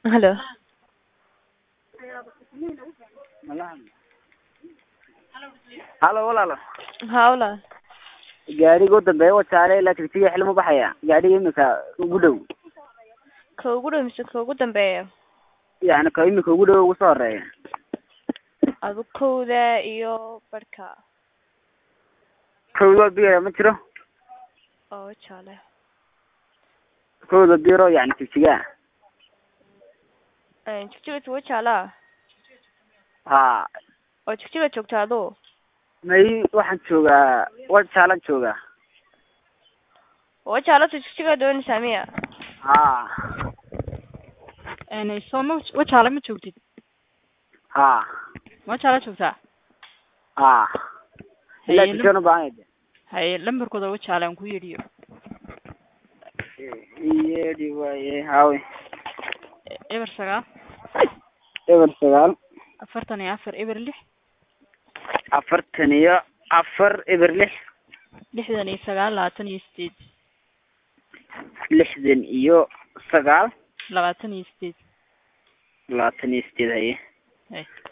Hello. halo walaalo Haa walaal. gaariga u dambeeya wajaale ilaa tigtiga xilma baxaya gaariga imika ugu dhow Ka ugu dhow mise ka ugu dambeeya? yani ka imika ugu dhow ugu soo horeeya Adu kowda iyo barhka kowda biro ma jiro oo jaale. kowda biro yani tigtiga Een jigjiga tuwa jaala ha oo jigjiga joogta adu. may waxaan joogaa wajaalan joogaa Oo jaala tu jigjiga doonaysaa miya? ha een soo ma wajaale ma joogtid ha wajaale joogtaa ha ilaa Haye, tigtigan ubaahaned haye lambarkooda wajaale aan ku yidhiyo yeedhi waaye hawe eber sagaal eber sagaal afartan iyo afar eber lix afartan iyo afar eber lix lixdan iyo sagaal labaatan iyo sideed lixdan iyo sagaal labaatan iyo sideed labaatan iyo sideed haye haye